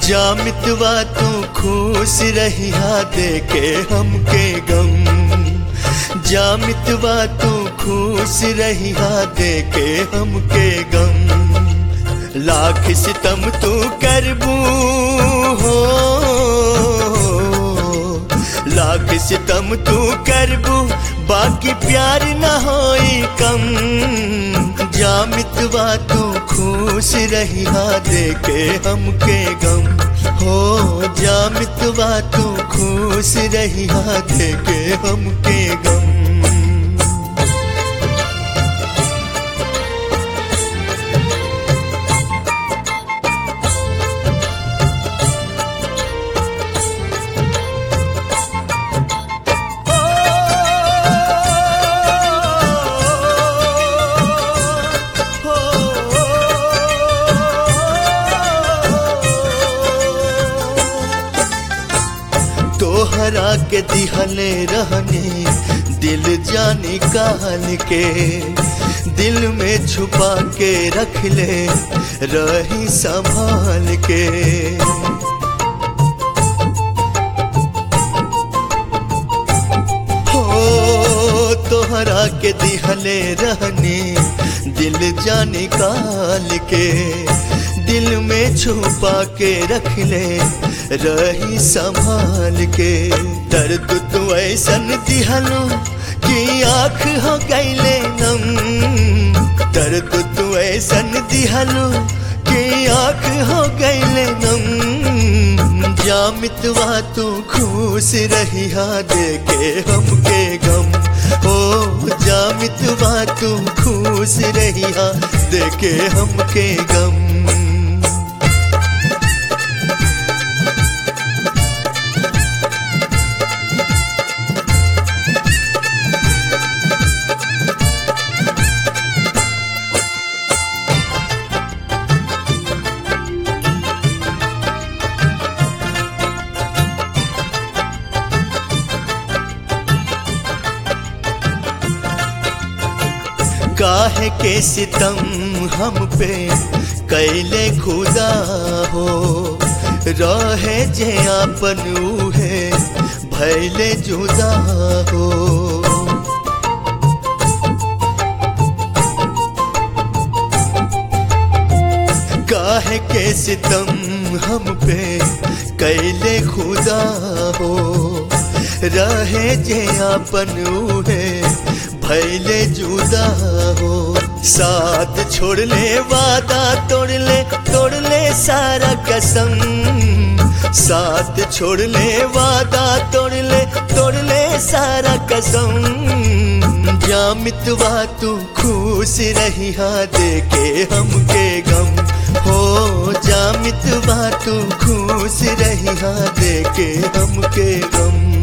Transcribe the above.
जामितवा तू खुश रहिया देके हमके गम जामितवा तू खुश रहिया देके हमके गम लाख सितम तू करबू हो लाख सितम तू करबू बाकी प्यार न होई कम जामितवा तू खुश रहिया देके हमके गम हो जामितवा तू खुश रहिया देके हमके गम तोहरा के दिहले रहने दिल जाने काल के दिल में छुपा के रख ले रही संभाल के हो तोहरा के दिहले रहने दिल जाने काल के दिल में छुपा के रख ले रही संभाल के दर्द तू ऐसन दिहलो कि आँख हो गईले नम दर्द तू ऐसन दिहलो कि आँख हो गईले नम जामितवा तू खुश रहिया देके हमके गम ओ जामितवा तू खुश रहिया देके हमके गम काहे के सितम हम पे कैले खुदा हो रहे जे आपन उहे भैले जुदा हो काहे के सितम हम पे कैले खुदा हो रहे जे आपन उहे भैले जुदा हो साथ छोड़ ले वादा तोड़ ले तोड़ ले सारा कसम साथ छोड़ ले वादा तोड़ ले तोड़ ले सारा कसम जामितवा तू खुश रहिया देके हमके गम हो जामितवा तू खुश रहिया देके हमके गम